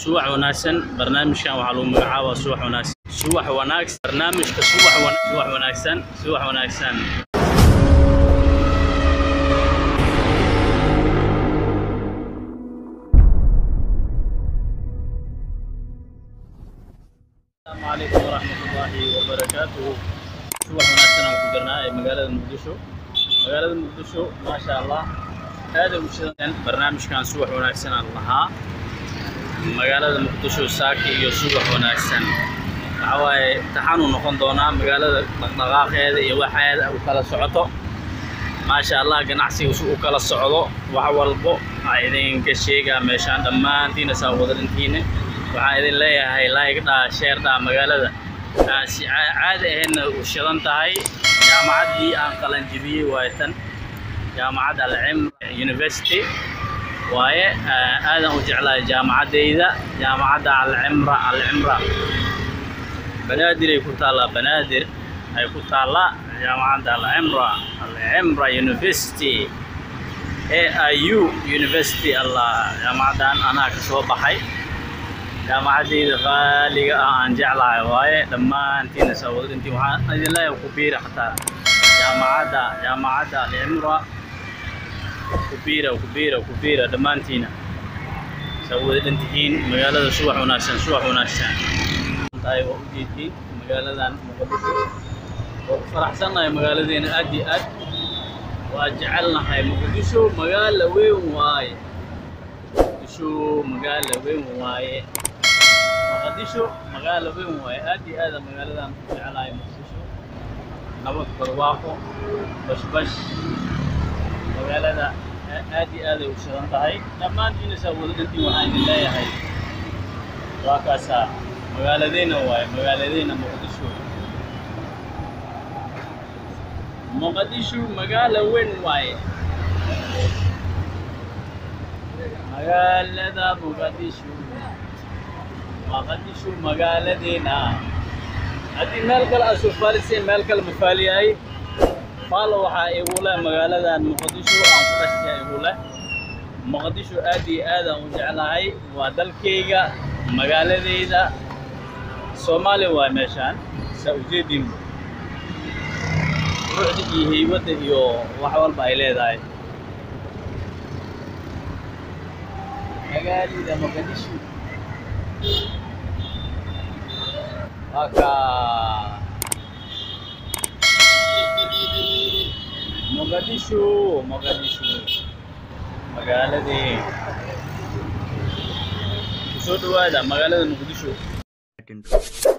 subax wanaagsan barnaamijkan waxaa lagu magacaabaa subax wanaagsan subax wanaagsan barnaamijka subax wana- subax wanaagsan subax wanaagsan asalaamu calaykum waraxmatullaahi wabarakaatuhu subax wanaagsan aan ku jirnaa ee magaalada muqdisho magaalada muqdisho maasha allah aaday u shidan barnaamijkan subax wanaagsan aan lahaa magaalada muqdisho saaki iyo subax wanaagsan waxa waaye taxanuu noqon doonaa magaalada dhaqdhaqaaqeeda iyo waxeeda u kala socoto maasha allah ganacsiga si u kala socdo wax walbo aa idinka sheegaa meeshaan dhammaantiina saa wada dhintiina waxaan idin leeyahay like dhaa sheer dhaa magaalada aan si caa- caadi ahaydna u shidan tahay jaamacaddii aan qalanjibiyey waaye tan jaamacadda alcimra university waaye aa- aadan u jeclahay jaamacaddayda jaamacadda alcimra alcimra banaadir ay ku taallaa banaadir ay ku taallaa jaamacadda alcimra alcimra university AIU University allah jaamacaddan anaa ka soo baxay jaamacaddayda qaaliga ah aan jeclahay waaye dhammaantiina sawadintii waxaan idin leeyahay ku biira xataa jaamacadda jaamacadda alcimra ku biira ku biira ku biira dhammaantiina sawada dhantihiin magaalada subax wanaagsan subax wanaagsan tahay waa u jeedtiin magaaladan muqdisho waa ku faraxsannahay magaaladeena aad iyo aad waa jecelnahay muqdisho magaala weyn waaye muqdisho magaala weyn waaye muqdisho magaala weyn waaye aad iyo aada magaaladan ku jecelahay muqdisho nabad barwaaqo bashbash magaalada a- aad iyo aaday u shidan tahay dhammaantiina saa wada dhantiin waxaan idin leeyahay waa kaasaa magaaladeena waaye magaaladeena muqdisho muqdisho magaala weyn waaye magaalada muqdisho muqdisho magaaladeena haddii meel kale aad soo faaliseen meel kale ma faaliyahay faalo waxaa igu leh magaaladan muqdisho aan ku dhashtay igu leh muqdisho aad iyo aad aan u jeclahay waa dalkayga magaaladayda soomaaliya waa meeshaan saa ujeedin ruuxda iyo heybadda iyo wax walba ay leedahay magaalada muqdisho waa kaa muqdisho muqdisho magaaladii kusoo dhawaada magaalada muqdisho